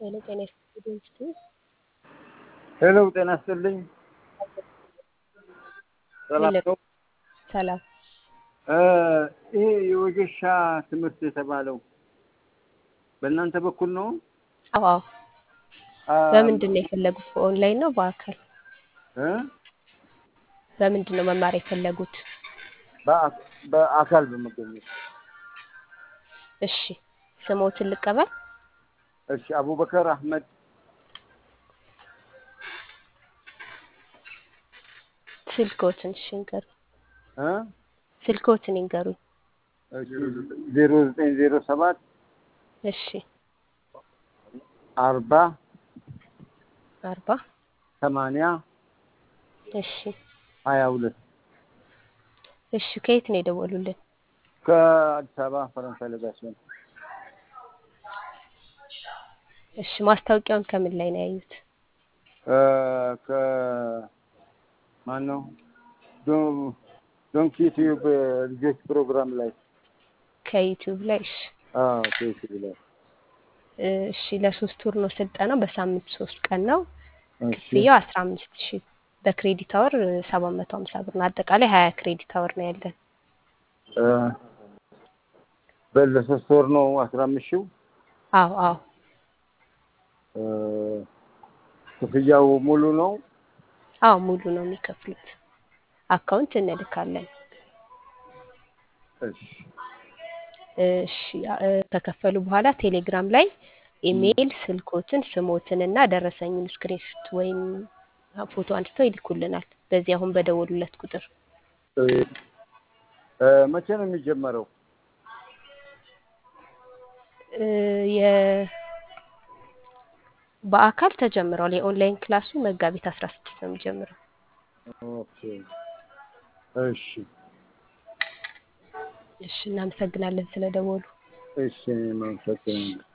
ሄሎ ጤና ይስጥልኝ እስቲ ሄሎ ጤና ይስጥልኝ። ሰላም ነው? ሰላም እ ይሄ የወጌሻ ትምህርት የተባለው በእናንተ በኩል ነው? አዎ አዎ አ በምንድን ነው የፈለጉት በኦንላይን ነው በአካል እ በምንድን ነው መማር የፈለጉት በአ- በአካል በመገኘት እሺ ስሞትን ልቀበል እሺ አቡበከር አህመድ ስልክዎትን እሺ ይንገሩኝ እ ስልክዎትን ይንገሩኝ እሺ ዜሮ ዘጠኝ ዜሮ ሰባት እሺ አርባ አርባ ሰማንያ እሺ ሀያ ሁለት እሺ ከየት ነው የደወሉልን ከአዲስ አበባ ፈረንሳይ ለጋሲዮን እሺ ማስታወቂያውን ከምን ላይ ነው ያዩት እ ከ ማን ነው ዶ- ዶንኪ ቲዩብ ልጆች ፕሮግራም ላይ ከዩቲዩብ ላይ እሺ አዎ ከዩቲዩብ ላይ እሺ ለሶስት ወር ነው ስልጠናው በሳምንት ሶስት ቀን ነው እሺ ክፍያው አስራ አምስት ሺህ በክሬዲት አወር ሰባት መቶ ሀምሳ ብር ነው አጠቃላይ ሀያ ክሬዲት አወር ነው ያለን እ በለሶስት ወር ነው አስራ አምስት ሺው አዎ አዎ እ ክፍያው ሙሉ ነው አዎ ሙሉ ነው የሚከፍሉት አካውንት እንልካለን እሺ እሺ እ ከከፈሉ በኋላ ቴሌግራም ላይ ኢሜይል ስልኮትን ስሞትን እና ደረሰኙን ስክሪንሾት ወይም ፎቶ አንስተው ይልኩልናል በዚህ አሁን በደወሉለት ቁጥር እ እ መቼ ነው የሚጀመረው እ የ በአካል ተጀምሯል የኦንላይን ክላሱ መጋቢት አስራ ስድስት ነው የሚጀምረው ኦኬ እሺ እሺ እናመሰግናለን ስለደወሉ እሺ እኔም አመሰግናለሁ